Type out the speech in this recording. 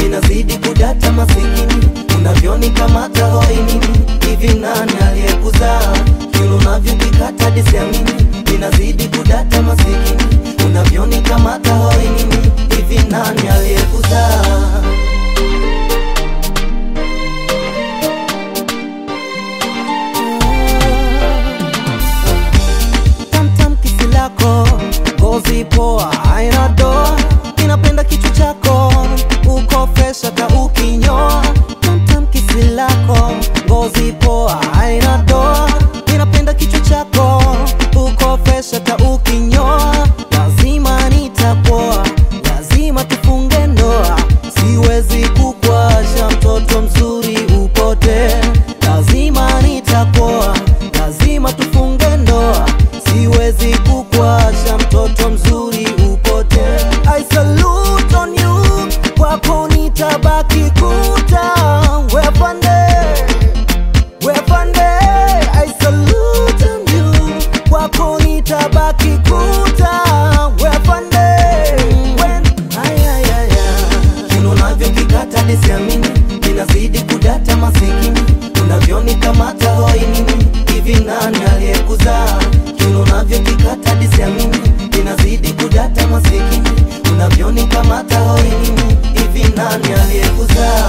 inazidi kudata masikini unavyonikamata hoi nini hivi nani aliyekuzaa kilo unavyokikata disiamini inazidi kudata masikini unavyonikamata hoi nini hivi nani aliyekuzaa tamtam kisi lako ngozi poa aina doa inapenda kichwa chako uko fresh hata ukinyoa tamtam kisi lako ngozi poa aina doa inapenda kichwa chako uko fresh hata ukinyoa lazima nitapoa lazima tufunge ndoa siwezi kukwasha mtoto mzuri upote lazima nitapoa lazima tufunge ndoa siwezi kukwasha mtoto mzuri upote I salute on you kwako nitabaki kuta wepande wepande I salute on you kwako nitabaki kuta wepande when ay, ay, ay, ay. kino navyokikata disiamini inazidi kudata masikini unavyonikamata hoi nini hivi nani aliyekuzaa kino navyokikata disiamini inazidi kudata masikini unavyonikamata hoi nini hivi nani aliyekuzaa